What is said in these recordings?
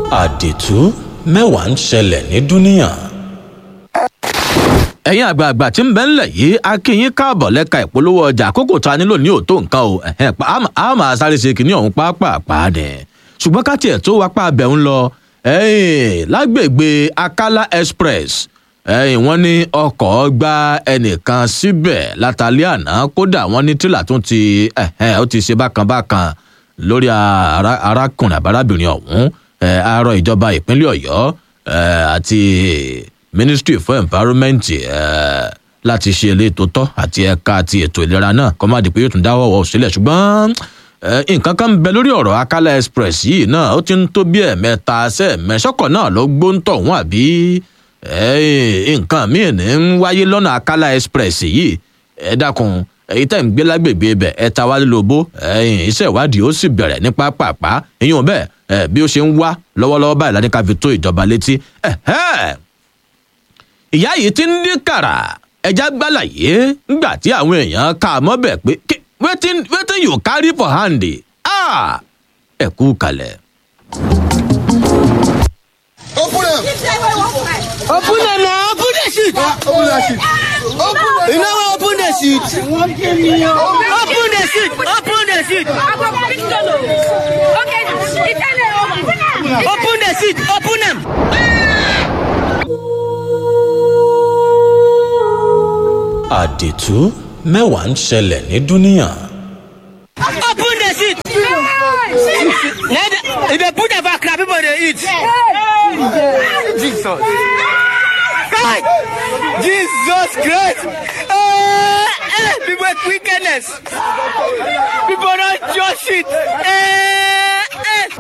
àdìtú mẹ́wàá ń ṣẹlẹ̀ ní dúníà. ẹ̀yin àgbààgbà tí ń bẹ ńlẹ̀ yìí a kí yín káàbọ̀ lẹ́ka ìpolówó ọjà àkókò tá a nílò ní òótọ́ nǹkan o ẹ̀hẹ́n, pa- á- á máa sáré ṣe kínní ọ̀hún pàápàá dẹ̀ ṣùgbọ́n ká tiẹ̀ tó wápá abẹ́ ń lọ ẹ̀yìn lágbègbè akala express ẹ̀yìn wọ́n ní ọkọ̀ gba ẹnìkan síbẹ̀ látàlẹ́ àná kódà wọ́n ní tílà tún ti ẹ̀hẹ́n, ó ti ṣe bákan bákan lórí ara- arákùnrin àbárábìnrin ọ̀hún ẹ̀, àárọ̀ ìjọba ìpínlẹ̀ ọ̀yọ́ ẹ̀, àti ministry for environment ẹ̀, láti ṣe ilé tó tọ́ àti ẹ̀ka àti ètò ìlera náà kọ́ má di pé yóò tún dáwọ́ wọ̀ sílẹ̀ ṣùgbọ́n ẹ̀, nǹkan kan ń bẹ lórí ọ̀rọ̀ akala express yìí náà ó ti ń tó bí ẹ̀mẹ́ta sẹ́ẹ̀mẹ́sọ́kọ̀ náà ló gbóńtọ̀ wọn àbí ẹ̀, nǹkan míì ní ń wáyé lọ́nà akala express yìí ẹ dákun èyí tẹ̀ ń gbé lágbègbè ibẹ̀ ẹ ta wálé lóbó ẹ̀yìn iṣẹ́ ìwádìí ó sì bẹ̀rẹ̀ ní pápápá ìyún bẹ́ẹ̀ ẹ̀, bí ó ṣe ń wá lọ́wọ́lọ́wọ́ báyìí láti ká fi tó ìjọba létí ẹ̀hẹ́ ìyá yìí ti ń dín kàrà ẹja gbàlàyé ńgbà tí àwọn èèyàn kà á mọ́bẹ̀ pé "Kí- wetin wetin you carry for hand ah ẹ kú kalẹ̀. Open them. Open them now. Open the sheet. Open that shit. Open that You know what? Open the sheet. Open the sheet. Open the sheet. Open the sheet. Open them. àdìtú mẹ́wàá ń ṣẹlẹ̀ ní dúníà. Open the sheet. Now the- If they put the back, people they eat. Jesus. God. Jesus Christ. Uh, eh, people with wickedness. People don't just it. Eh, eh.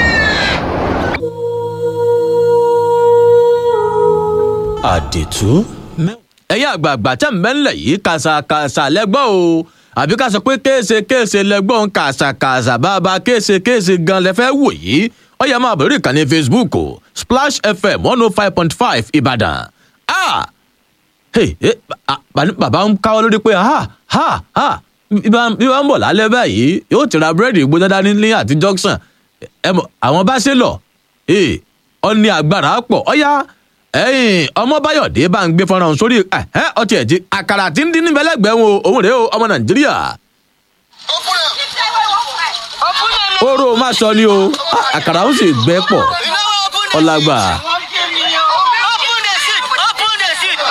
àdìtú mẹ́wàá. ẹ̀yin àgbààgbà tẹ̀ ń bẹ́ ńlẹ̀ yìí kàṣàkàṣà lẹ́gbọ́n o àbí ká sọ pé kéèṣe kéèṣe lẹ́gbọ́n kàṣàkàṣà bàbá kéèṣe kéèṣe gan lẹ́fẹ́ wò yìí ó yẹ máa bẹ̀rẹ̀ ìkànnì facebook o splash fm one oh five point five ìbàdàn ah hey, hey, ba- ba- bàbá ń káwọ́ lórí pé ha ha ha bí wọ́n bí wọ́n ń bọ̀ lálẹ́ báyìí yóò ti ra búrẹ́dì gbóná dání ní àti junction ẹ mọ̀ àwọn bá ṣe lọ ee ọ ní agbára pọ̀ ọ̀yá ẹ̀yìn ọmọ báyọ̀dé bá ń gbé fọ́nrán sórí ẹ̀hẹ́ ọtí ẹ̀jí àkàrà tí ń dín ní bẹ́lẹ́gbẹ̀ẹ́ wọn o òun rèé o ọmọ nàìjíríà Open them. oró má sọ ni o Ah, àkàrà ó sì gbẹ pọ̀ You know what? Open the ọlágbà Open the sheet. Open the sheet.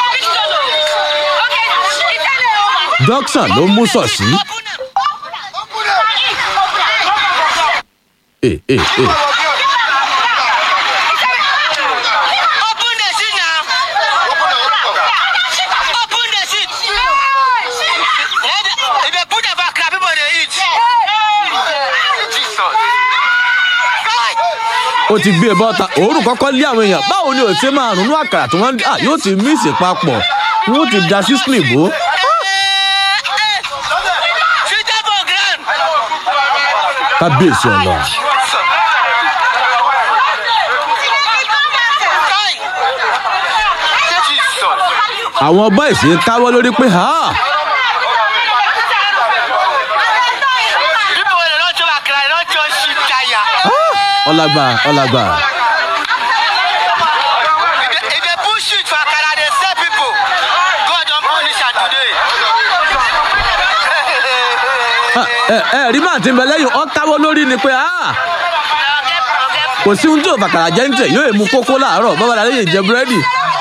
junction ló mú sọ̀ sí Open them. ee ee ee Open the sheet now. Open the sheet. If they put the back, people they eat. Jesus. God. ó ti gbé e bọ́ta òórùn kọ́kọ́ lé àwọn èèyàn báwo ni ò ṣe máa rùnú àkàrà tí wọ́n ń dà yóò ti míìsì papọ̀ wọ́n ti da sí slìbó kábíyèsí ọ̀nà àwọn bọ́ìsì ń káwọ́ lórí pé ha ọlágbà ọlágbà If they push it for Akara, they sell people. God don't punish am today. ẹ ẹ rí màá ti ń bẹ lẹ́yìn ọ́ káwọ́ lórí ni pé ha kò sí ohun tí ò fàkàrà jẹ́ ń tẹ̀ yóò èmu kókó láàárọ̀ bọ́bá la lè jẹ búrẹ́dì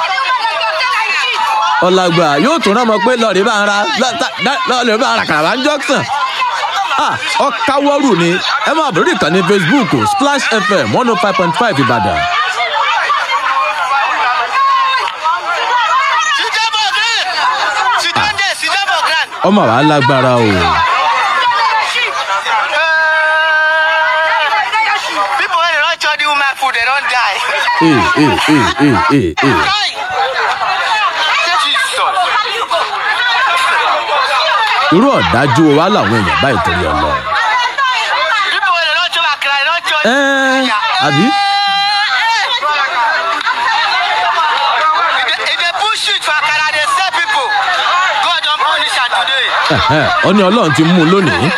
ọ̀làgbà yóò tún rán ọmọ pé lọ́ọ̀rì bá ń ra lọ́ọ̀rì bá ń ra kàràbà ń jọ́sàn ọ̀káwọ́rù ni ẹ máa bẹ̀rẹ̀ ìkànnì facebook splash fm one oh five point five ìbàdàn Sit down for ground. Sit down there, sit down for ground. ọmọ wa lágbára o People when they don't chop the woman food, they don't die. ee ee ee ee ee ee Kai. Jesus. irú ọ̀dájú wa làwọn èèyàn báyìí torí ọlọ People when they don't chop Akara, they don't chop. ẹ àbí If they- if they push it for Akara, they sell people. God don't punish am today. ẹhẹn, ọ ní ọlọ́run ti mú un lónìí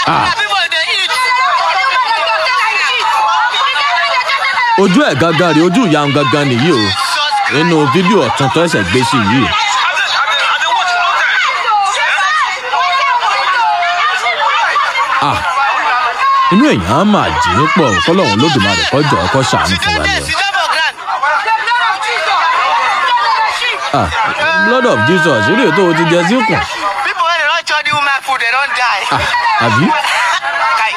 Ah. Na people dey eat. ojú ẹ̀ gangan rèé ojú ìyá òun gangan nìyí o nínú fídíò ọ̀tún tó ẹsẹ̀ gbé sí yìí. Ah, inú èèyàn máa jí pọ̀ kọ́lọ́hún lódùmarè kọjọ́ ọkọ ṣàánú fún wa ni o. Sit down for ground. Ah, blood of jesus ilé tó o ti jẹ síkùn People wey dey run chop the woman food, they don die. Ah, àbí Kai.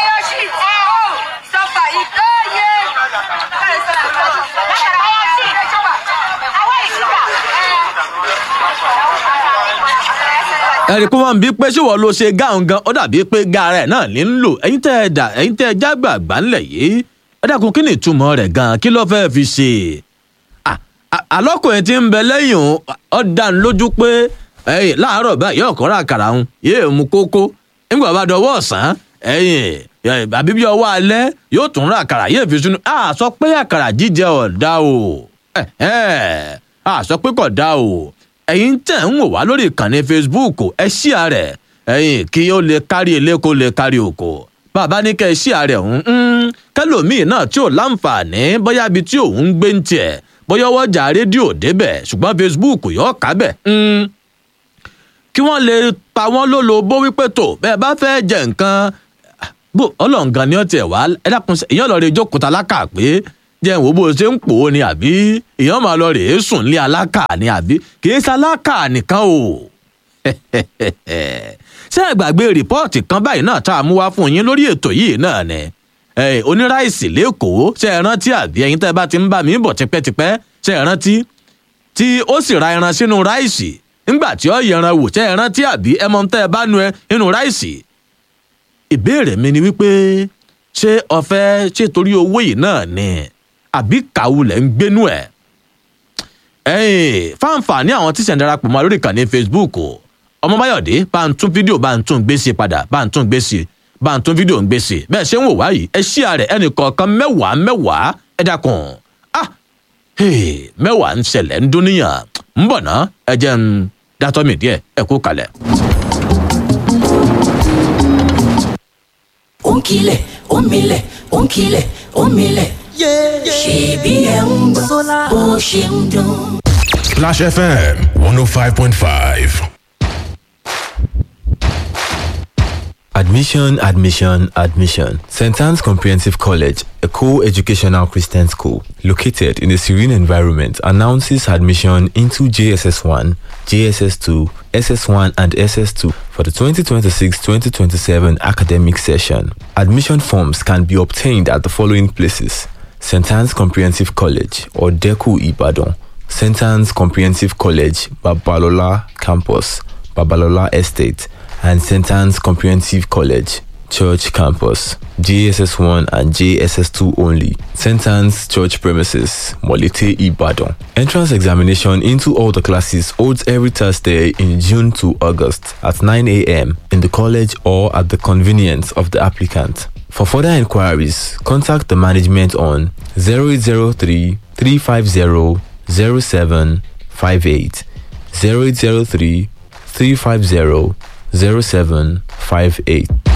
ẹ̀rí kó máa ń bí pé ṣé wọ́n ló ṣe gáàun gan ó dàbí pé gáà rẹ̀ náà ní ń lò ẹ̀yin tẹ́ ẹ dà ẹ̀yin tẹ́ ẹ jágbà àgbà ńlẹ̀ yìí ẹ dákun kí ni ìtumọ̀ rẹ̀ gan kí ló fẹ́ẹ́ fi ṣe Ah, ah, alọ́kùnrin tí ń bẹ lẹ́yìn òun ó dá ní lójú pé ẹ̀yìn láàárọ̀ báyìí yóò kọ́ra àkàrà òun yóò mú kókó nígbà bá dọwọ́ ọ̀sán ẹ̀yìn àbí bí ọwọ́ alẹ́ yóò tún ra àkàrà yóò fi sínú a sọ pé àkàrà jíjẹ ọ̀dà o ẹ̀hẹ́n, a sọ pé kò dá o ẹ̀yin tẹ̀ ń wò wá lórí ìkànnì facebook ẹ ṣí àrẹ̀ ẹ̀yin kí ó lè kárí ilé kó lè kárí oko bàbá ní kẹ́ ẹ ṣí àrẹ̀ ọ̀hún ń kẹlòmíì náà tí ò láǹfààní bóyá ibi tí òun ń gbé ń tiẹ̀ bóyá ọwọ́jà rédíò débẹ̀ ṣùgbọ́n facebook yóò kábẹ̀ ń kí wọ́n lè pa wọ́n lólobó wípé tó bẹ́ẹ̀ bá fẹ́ jẹ nǹkan bó ọlọ́ǹgan ni ó tiẹ̀ wá ẹ dákun sí- èèyàn lọ rè jókòó ta lákà pé jẹ́ ìwò bó ṣe ń pò ó ni àbí èèyàn máa lọ rè é sùn lé alákà ni àbí kì í ṣe alákà nìkan o ṣé ẹ gbàgbé rìpọ́ọ̀tì kan báyìí náà tá a mú wá fún yín lórí ètò yìí náà ni Eh, oníráìsì lẹ́kọ̀ọ́ ṣé ẹ rántí àbí ẹ̀yin tẹ́ ẹ bá ti ń bá mi bọ̀ tipẹ́tipẹ́ ṣé ẹ rántí tí ó sì ra ẹran sínú ráìsì nígbà tí ó yẹran wò ṣé ẹ rántí àbí ẹ mọ tẹ́ ẹ bá nu ẹ nínú ráìsì ìbéèrè mi ni wípé ṣé ọfẹ ṣé torí owó yìí náà ni àbí kàwulẹ̀ ń gbénú ẹ̀ ẹ̀yìn fáǹfààní àwọn tí ṣẹ̀ ń darapọ̀ mọ́ lórí ìkànnì facebook o ọmọ báyọ̀dé bá ń tún fídíò bá ń tún gbé sí padà bá ń tún gbé sí bá ń tún fídíò ń gbé sí bẹ́ẹ̀ ṣé ń wò wáyìí ẹ ṣí ààrẹ ẹnì kọ̀ọ̀kan mẹ́wàá mẹ́wàá ẹ dákun ah hey, mẹ́wàá ń ṣẹlẹ̀ ń dúníyàn ń bọ̀ ná ẹ jẹ́ ń dátọ́ mi díẹ̀ ẹ kú kalẹ̀. ó ń kilẹ̀ ó ń milẹ̀ ó ń kilẹ̀ ó ń milẹ̀. ṣèbí ẹ̀ ń gbọ́ bó ṣe ń dún. Splash FM 105.5. Admission, admission, admission. St. Anne's Comprehensive College, a co-educational Christian school located in a serene environment, announces admission into JSS1, JSS2, SS1 and SS2 for the 2026-2027 academic session. Admission forms can be obtained at the following places. St. Anne's Comprehensive College or DECU Ibadan, St. Anne's Comprehensive College, Babalola Campus, Babalola Estate, and St. Anne's Comprehensive College, Church Campus, JSS 1 and JSS 2 only, St. Anne's Church premises, Molite Ibadan. Entrance examination into all the classes holds every Thursday in June to August at 9 a.m. in the college or at the convenience of the applicant. For further inquiries, contact the management on 0803 350 0758 0803 350 0758.